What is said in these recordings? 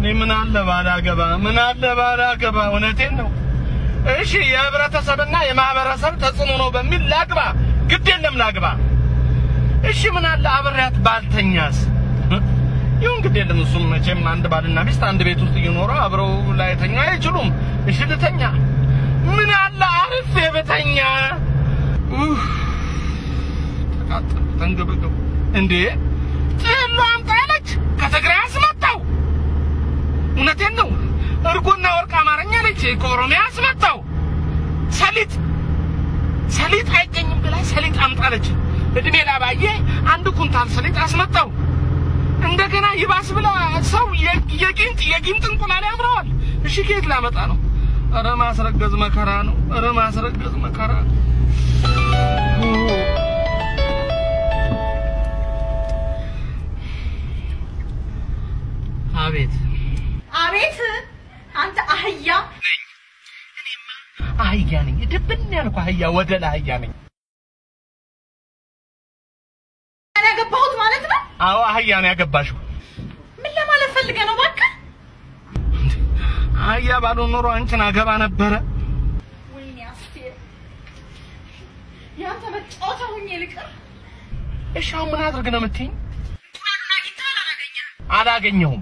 እኔ ምን አለ ባላገባ ምን አለ ባላገባ፣ እውነቴን ነው። እሺ የህብረተሰብና የማህበረሰብ ተጽዕኖ ነው በሚል ላግባ፣ ግድ የለም ላግባ። እሺ ምን አለ አብሬያት ባልተኛስ? ይሁን ግድ የለም። እሱም መቼም አንድ ባልና ሚስት አንድ ቤት ውስጥ እየኖሩ አብረው ላይተኛ አይችሉም። እሺ ልተኛ። ምን አለ አርፌ ብተኛ? ኡፍ፣ ተቃጠልኩ፣ ተንገበገቡ። እንዴ ጥሎ አምጣ አለች፣ ከትግራይ አስመጣው። እውነቴን ነው። እርጎና ወርቅ አማርኛ አለች፣ ከኦሮሚያ አስመጣው። ሰሊጥ ሰሊጥ አይገኝም ብላ ሰሊጥ አምጣለች። እድሜ ላባዬ አንድ ኩንታል ሰሊጥ አስመጣው። እንደገና ይባስ ብላ ሰው የጊንጥ የጊንጥ እንቁላል ያምረዋል። እሺ ከየት ላመጣ ነው? ኧረ ማስረገዝ መከራ ነው። ኧረ ማስረገዝ መከራ ነው። አቤት አቤት አንተ አህያ አህያ ነኝ። ድብን ያልኩ አህያ ወደላ አህያ ነኝ። ያገባሁት ማለት ነው። አዎ አህያ ነው ያገባሽው። ምን ለማለት ፈልገህ ነው? እባክህ አህያ ባልሆን ኖሮ አንቺን አገባ ነበረ። ወይኔ አስቴር፣ ያንተ መጫወቻ ሁኜ ልቅር። እሺ አሁን ምን አድርግ ነው የምትይኝ? እንቁላሉን አግኝተሃል? አላገኘህም? አላገኘሁም።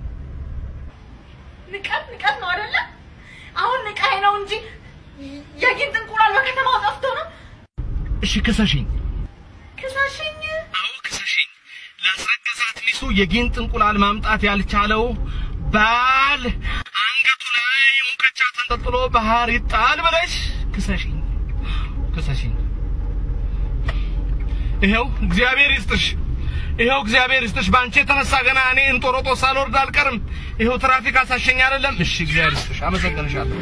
ንቀት ንቀት ነው አይደለ? አሁን ንቃይ ነው እንጂ የጊንጥ እንቁላል በከተማው ጠፍቶ ነው። እሺ ክሰሽኝ። ክሰሽኝ። አዎ ክሰሽኝ። ላስረገዛት ሚስቱ የጊንጥ እንቁላል ማምጣት ያልቻለው ባል አንገቱ ላይ ሙቀጫ ተንጠልጥሎ ባህር ይጣል ብለሽ ክሰሽኝ፣ ክሰሽኝ። ይኸው እግዚአብሔር ይስጥሽ፣ ይኸው እግዚአብሔር ይስጥሽ። በአንቺ የተነሳ ገና እኔ እንጦሮጦስ ሳልወርድ አልቀርም። ይኸው ትራፊክ አሳሸኝ አይደለም። እሺ እግዚአብሔር ይስጥሽ፣ አመሰግንሻለሁ።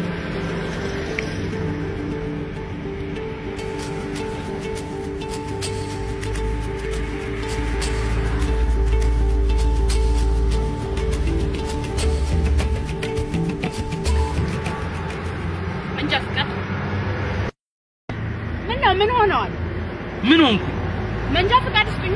መንጃ ፍቃድ ምን ነው? ምን ሆነዋል? ምን ሆንኩ? መንጃ ፍቃድ ስጡኛ።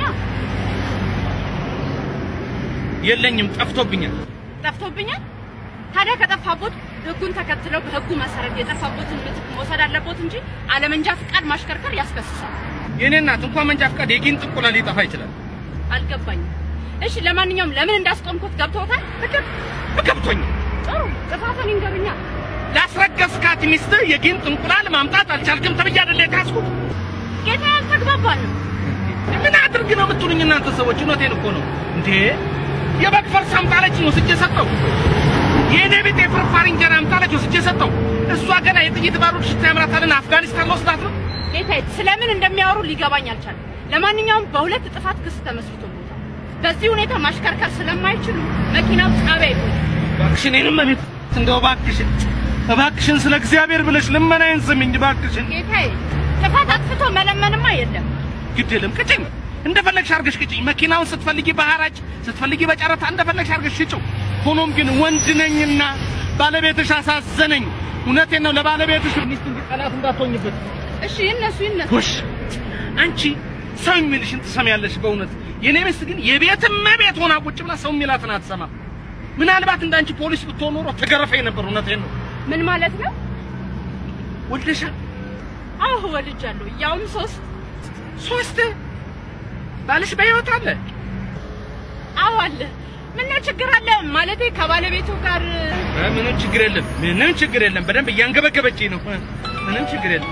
የለኝም፣ ጠፍቶብኛል። ጠፍቶብኛል። ታዲያ ከጠፋቦት ህጉን ተከትለው በህጉ መሰረት የጠፋቦትን ምትክ መውሰድ አለቦት እንጂ አለመንጃ ፍቃድ ማሽከርከር ያስከስሳል። የኔ እናት እንኳን መንጃ ፍቃድ የጊንጥ እንቁላል ሊጠፋ ይችላል። አልገባኝም። እሺ ለማንኛውም ለምን እንዳስቆምኩት ገብቶታል? እገብ ገብቶኝ ጥሩ ጥፋትን ይንገሩኛ። ላስረገዝካት ሚስትህ የጊንጥ እንቁላል ማምጣት አልቻልክም ተብዬ አይደለ የካስኩት? ጌታ ያልተግባባንም ምን አድርግ ነው የምትሉኝ እናንተ ሰዎች? እውነቴን እኮ ነው እንዴ። የበግ ፈርስ አምጣለች ወስጄ ሰጠው። የእኔ ቤት የፍርፋሪ እንጀራ አምጣለች ወስጄ ሰጠው። እሷ ገና የጥይት ባሩድ ሽታ ያምራታልና አፍጋኒስታን ወስዳት ነው። ጌታዬ ስለምን እንደሚያወሩ ሊገባኝ አልቻለም። ለማንኛውም በሁለት ጥፋት ክስ ተመስርቶበታል። በዚህ ሁኔታ ማሽከርከር ስለማይችሉ መኪናው ጣቢያ ይሆናል። እባክሽን እኔንም እቤት እንደው እባክሽን እባክሽን ስለ እግዚአብሔር ብለሽ ልመናዬን ስሚኝ እባክሽን። ጌታዬ ጥፋት አጥፍቶ መለመንማ የለም። ግድ የለም ቅጭኝ፣ እንደፈለግሽ አድርገሽ ቅጭኝ። መኪናውን ስትፈልጊ በሐራጅ ስትፈልጊ በጨረታ እንደፈለግሽ አድርገሽ ሽጭው። ሆኖም ግን ወንድ ነኝና ባለቤትሽ አሳዘነኝ። እውነቴን ነው። ለባለቤትሽ ሚስት እንጂ ጠላት እንዳትሆኝበት። እሺ ይነሱ ይነሱ። ጎሽ አንቺ ሰው የሚልሽን ትሰሚያለሽ። በእውነት የኔ ሚስት ግን የቤትም ቤት ሆና ቁጭ ብላ ሰው የሚላትን አትሰማም። ምናልባት እንዳንቺ ፖሊስ ብትሆን ኖሮ ተገረፈኝ ነበር። እውነቴን ነው። ምን ማለት ነው? ወልደሻል? አዎ ወልጃለሁ። ያውም ሶስት ሶስት ባልሽ በሕይወት አለ? አዎ አለ። ምነው ችግር አለ? ማለቴ ከባለቤቱ ጋር እ፣ ምንም ችግር የለም። ምንም ችግር የለም። በደንብ እያንገበገበችኝ ነው። እ፣ ምንም ችግር የለም።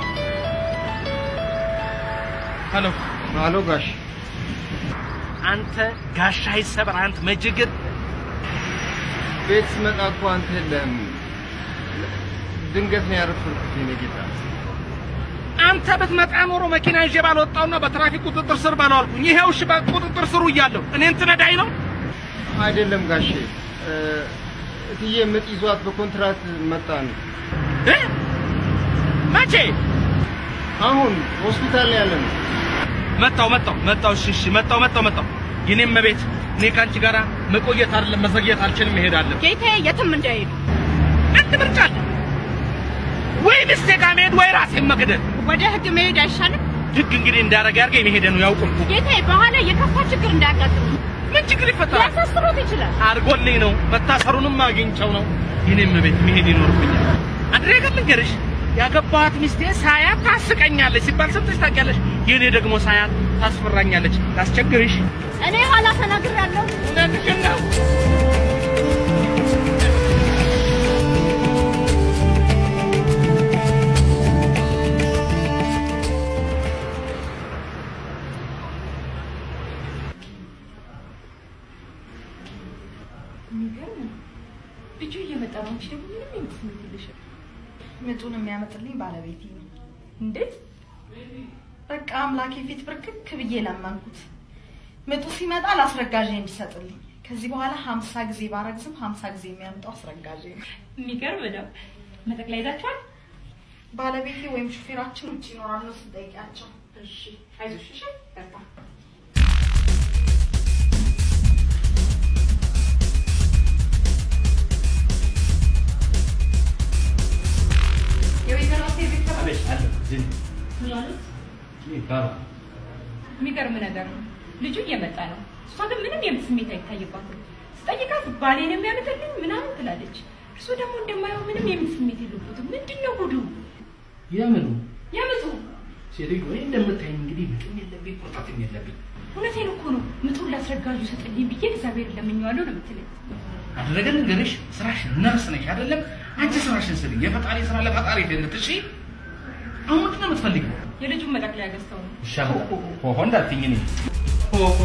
ሄሎ አሎ ጋሽ አንተ ጋሻ ይሰበር አንተ መጅግር ቤት ስመጣ እኮ አንተ የለህም። ድንገት ነው ያረፈርኩት የኔ ጌታ። አንተ ብትመጣ ኖሮ መኪና ይዤ ባልወጣውና በትራፊክ ቁጥጥር ስር ባልዋልኩኝ። ይሄው እሺ፣ በቁጥጥር ስሩ እያለሁ እኔን ትነዳኝ ነው? አይደለም ጋሼ እ፣ እትዬ ምጥ ይዟት በኮንትራት መጣን። እ? መቼ አሁን ሆስፒታል ላይ ያለ ነው። መጣው መጣው መጣው። እሺ እሺ፣ መጣው መጣው መጣው። የኔም መቤት እኔ ከአንቺ ጋር መቆየት አይደለም መዘግየት አልችልም፣ እሄዳለሁ። ጌታዬ የትም እንዳይሄዱ አንድ ምርጫ አለ ወይ ሚስቴ ጋር መሄድ ወይ ራሴን መግደል። ወደ ህግ መሄድ አይሻልም? ህግ እንግዲህ እንዳረገ አድርገህ መሄደ ነው ያውቁልኩ። ጌታዬ በኋላ የከፋ ችግር እንዳያጋጥም ምን ችግር ይፈጠራል? ሊያሳስሮት ይችላል። አድርጎልኝ ነው መታሰሩንም አግኝቸው ነው የኔም ቤት መሄድ ይኖርብኛል። አንድ ነገር ልንገርሽ፣ ያገባኋት ሚስቴ ሳያት ታስቀኛለች ሲባል ሰምተሽ ታውቂያለሽ? የኔ ደግሞ ሳያት ታስፈራኛለች። ላስቸግርሽ እኔ ኋላ ተናግሬያለሁ። እውነትሽን ነው። የሚገርም ነው። ልጁ እየመጣ ነው። አንቺ ደግሞ ምንም የምትስሜት የለሽም። ምጡን የሚያመጥልኝ ባለቤቴ ነው። እንዴት? በቃ አምላኬ ፊት ብርክክ ብዬ ለመንኩት። ምጡ ሲመጣ ለአስረጋዤ እንዲሰጥልኝ። ከዚህ በኋላ ሀምሳ ጊዜ ባረግዝም ሀምሳ ጊዜ የሚያምጠው አስረጋዤ ነው። የሚገርም ነው። መጠቅላይ ይዛችኋል? ባለቤቴ ወይም ሹፌራችን ውጭ ይኖራሉ ስጠይቂያቸው። እሺ፣ አይዞሽ። እሺ፣ በርታ። የወይዘሮ ሴት ቤተሰብ ምን አሉት? የሚገርም ነገር ነው። ልጁ እየመጣ ነው። እሷ ግን ምንም የምት ስሜት አይታይባትም። ስጠይቃት ባሌን የሚያመጣልኝ ምናምን ትላለች። እርሱ ደግሞ እንደማየው ምንም የምት ስሜት የለበትም። ምንድን ነው ጉዱ? የምኑ የምጡ ሴትዮ ወይ እንደምታይኝ እንግዲህ ምጥም የለብኝ ቁርጠትም የለብኝ። እውነቴን እኮ ነው። ምጡን ላስረጋጁ ሰጥልኝ ብዬ እግዚአብሔር ለምኜዋለሁ ነው የምትለኝ። አደረገ ልንገርሽ፣ ስራሽን ነርስ ነሽ አይደለም? አንቺ ስራሽን ስሪ። የፈጣሪ ስራ ለፈጣሪ ደንት እሺ። አሁን ምንድን ነው የምትፈልጊው? የልጁን መጠቅለያ ገዝተው ነው። ይሻላል። ሆሆ እንዳትይኝ እኔ ሆሆ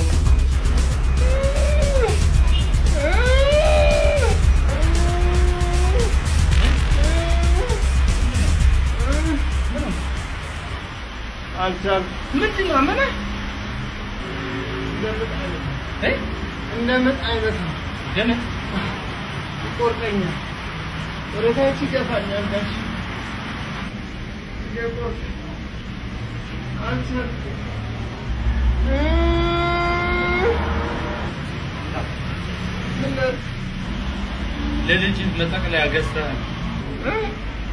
አልቻልኩም። ምንድን ነው አመመህ? እንደ ምጥ አይነት እ? እንደ ምጥ አይነት ነው። ለምን? ይቆርጠኛል፣ ወደ ታች ይገፋኛል። ጋሽ እየቆርጥ አልቻልኩም። ምን ለልጅ መጠቅለያ ገዝተህ እ?